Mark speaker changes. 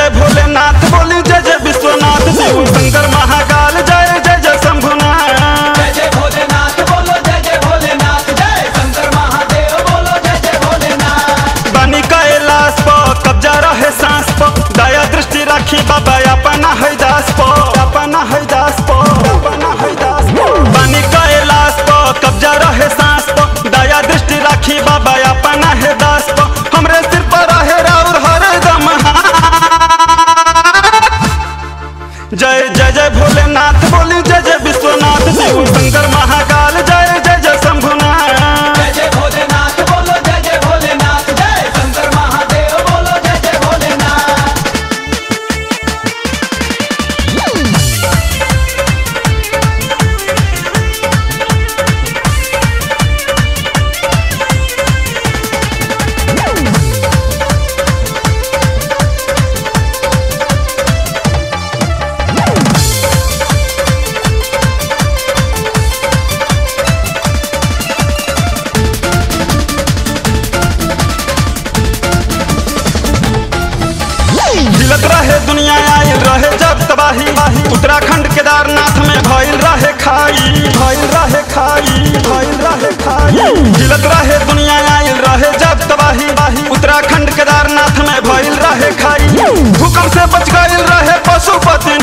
Speaker 1: जय भोलेनाथ बोली जय जय विश्वनाथ शिव शंकर महाकाल जय जय जय शंभुनाथ
Speaker 2: जय जय भोलेनाथ बोलो जय जय भोलेनाथ जय शंकर महादेव बोलो जय जय भोलेनाथ
Speaker 1: बनी कैलाश प कब्जा रहे सांस प दया दृष्टि राखी बाबा अपना है दास प अपना है दास प अपना है दास प बनी कैलाश प कब्जा रहे सांस प दया दृष्टि राखी बाबा अपना है दास प हमरे सिर पर रहे राउर हरदम जय जय जय भोलेनाथ बोली जय जय विश्वनाथ शिव शंकर महाकाल जय जय जय शंभुनाथ
Speaker 2: जय जय भोलेनाथ बोलो जय जय भोलेनाथ जय शंकर महादेव बोलो जय जय भोलेनाथ
Speaker 1: हिलत रहे दुनिया आयल रहे जब तबाही उत्तराखंड केदारनाथ में भइल रहे खाई भइल रहे खाई भइल रहे खाई हिलत रहे दुनिया आयल रहे जब तबाही उत्तराखंड केदारनाथ में भइल रहे खाई भूकंप से बच गइल रहे पशुपति